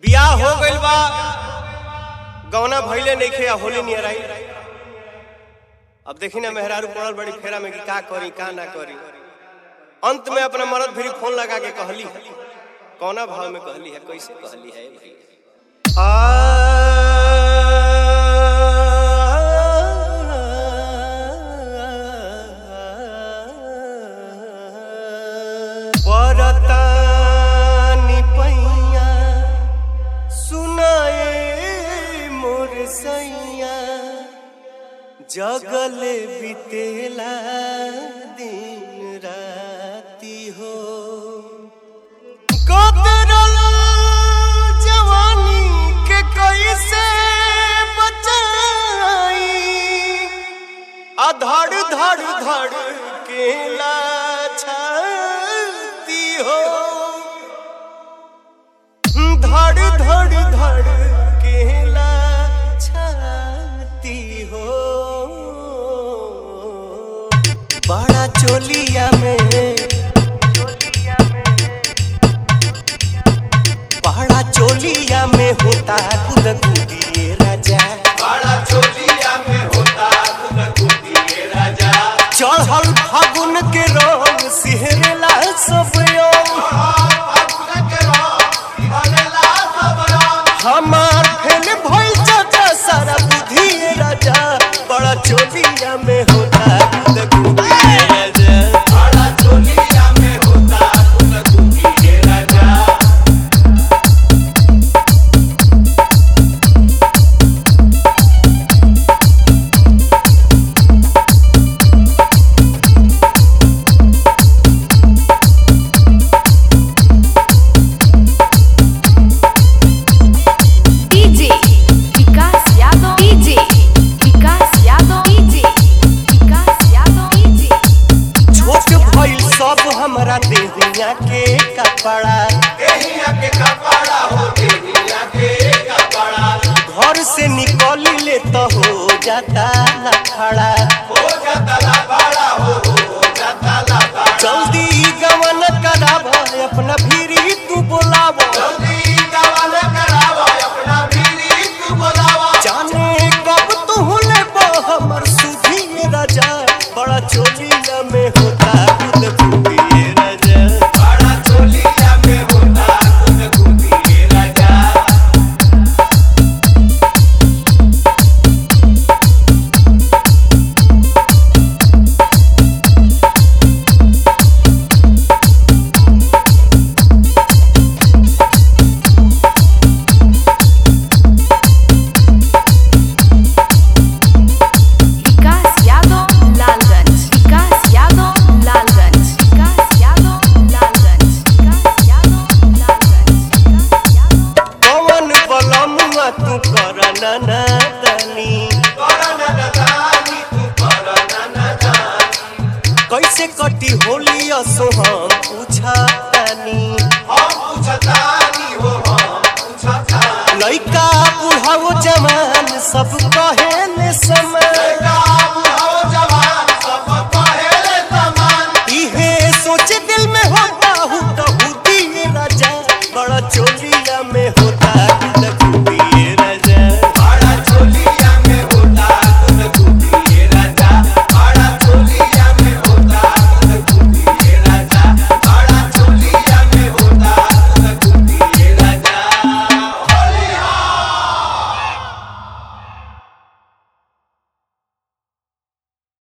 बियाह हो गइल बा गौना भइले नइखे आ होली नियर आई अब देखी ना मेहरारू पड़ल बड़ी फेरा में कि का करी का ना करी अंत में अपना मरद फिर फोन लगा के कहली है कौना भाव में कहली है कैसे कहली है भाई परतानी पैया सुनाए मोर सैया जगले बितेला दिन राती हो कतरल जवानी के कैसे बचाई अधड़ धड़ धड़ के छाती हो धड़ धड़ धड़ के छाती हो बड़ा चोलिया में बड़ा चोलिया में होता खुद खुदिए राजा बड़ा चोलिया में होता गुदगुदी राजा चढ़ल फागुन के रंग सिहरला सब अंग। हमार फेल भइल चाचा सारा बुद्धि राजा बड़ा चोलिया में होता खुद खुदिए राजा बड़ा चोलिया में होता गुदगुदी राजा DJ Vikas Yadav DJ Vikas Yadav DJ Vikas Yadav DJ छोट भइल सब हमरा देहिया के कपड़ा देहिया के कपड़ा हो देहिया के कपड़ा घर से निकल ले तो हो जाता लफड़ा हो जाता ला बड़ा हो हो जाता ला बड़ा जल्दी गमन कराब अपना भीरी तू बोलाब जल्दी गवन करावा अपना भीरी तू बोलावा जाने कब तू लेब हमर सुधी राजा बड़ा चोलिया में होता खुद खुदिए राजा बड़ा चोलिया में होता गुदगुदी राजा Vikas Yadav Lalganj Vikas Yadav Lalganj Vikas Yadav Lalganj Vikas Yadav Lalganj Vikas Yadav पवन बलमुआ तू कर ननी करना नदानी तू करना नदानी कैसे कटी होली असो हम पूछा तनी हम पूछतानी हो हम पूछतानी लइका बुढ़ाओ जवान सब